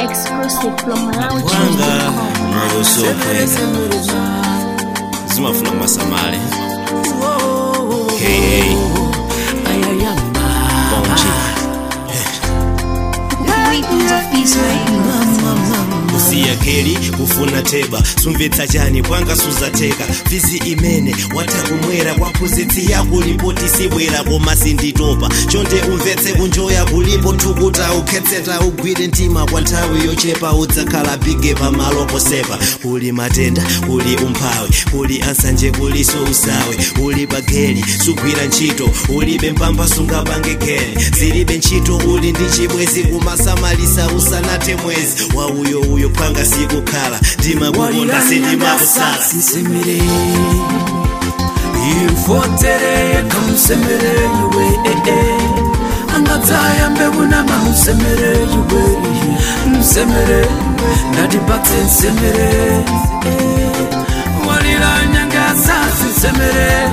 Exclusive from Malawi Wanga Choose.com. nayosokwera zimafuna kumasamale ka bonji Rhythms of Israel. kusiya keli kufuna teba sumvetsa chani kwanga suzateka fizi imene watakumwera kwa phunzitsi yako lipoti sibwera koma sinditopa chonde umvetse kunjoya kulipo tukuta ukhetseta ugwire mtima kwa nthawi yochepa udzakhala bige pamalo posepa kuli matenda kuli umphawi kuli ansanje kuliso usawe uli pageli sugwira ntchito ulibe mpamba sungapange geli zilibe ntchito uli ndi chibwezi kumasamalisa usanathe mwezi wa uyo uyo phanga sikukhala ndimakukonda sindimakusala sisemere imfotere kamusemere yuwe angadzayambe kunama musemere yuwe musemere ndatipatse nsemere walira nyangasa sisemere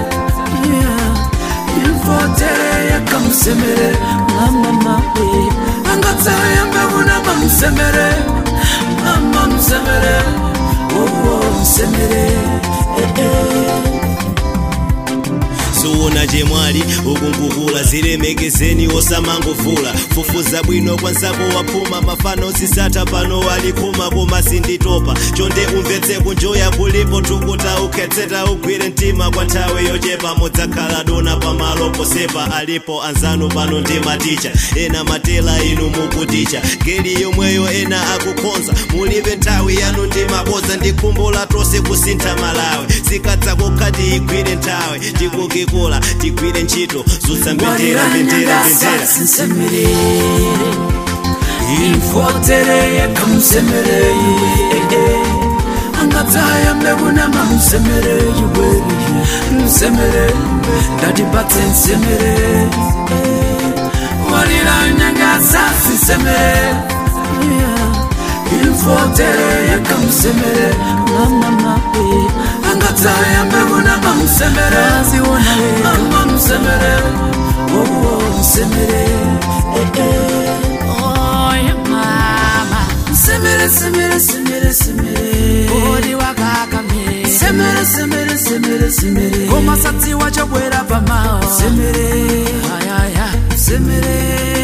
imfotere kamusemere mamama angadzayambe kunama musemere mama musemere wowo musemere eh, eh. suona chemwali ukumbukula zilemekezeni osamangovula fufuza bwino kwanzako waphuma mafano zisata pano walikhuma koma sinditopa chonde umvetse kunjoya kulipo tukuta ukhetseta ugwire mtima kwa nthawi yochepa mudzakhala dona pamalo posepa alipo anzanu pano ndi maticha ena matela inu mukuticha geli yomweyo ena akukhonza mulibe nthawi yanu ndi maboza ndi khumbo la tonse kusintha malawi zikadza kokhati igwire nthawi tikukikula tigwire ntchito zutsa mbendera mbendera mbendera sinsemere imfotere kamusemere iwe angadzayambe kunama musemere iwe musemere ndatipatse nsemere walira nyangasa sisemere imfotere kamusemere mamama angadzayambe kunama musemere mama musemere wowo musemere eh, eh. Oye mama, Semere, semere, semere, semere. odi wakakame Semere, semere, semere, semere. komasatsi wachobwera pamao Semere, ayaya semere.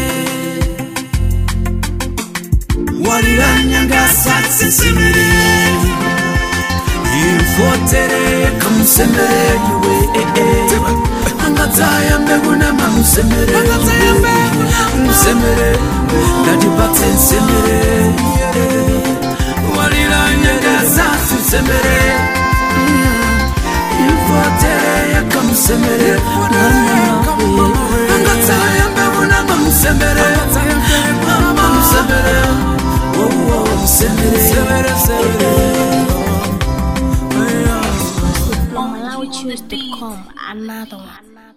Walira nyanga satsi semere. Imfotere kamusemere yuwe eh eh. Angadzaya mbeguna mamusemere. Musemere, ndatipatse nsemere. Walira nyanga satsi semere. Imfotere yakamusemere. Angadzaya mbeguna mamusemere. Mama musemere. Oh, oh, musemere. On MalawiChoose.com. Another one.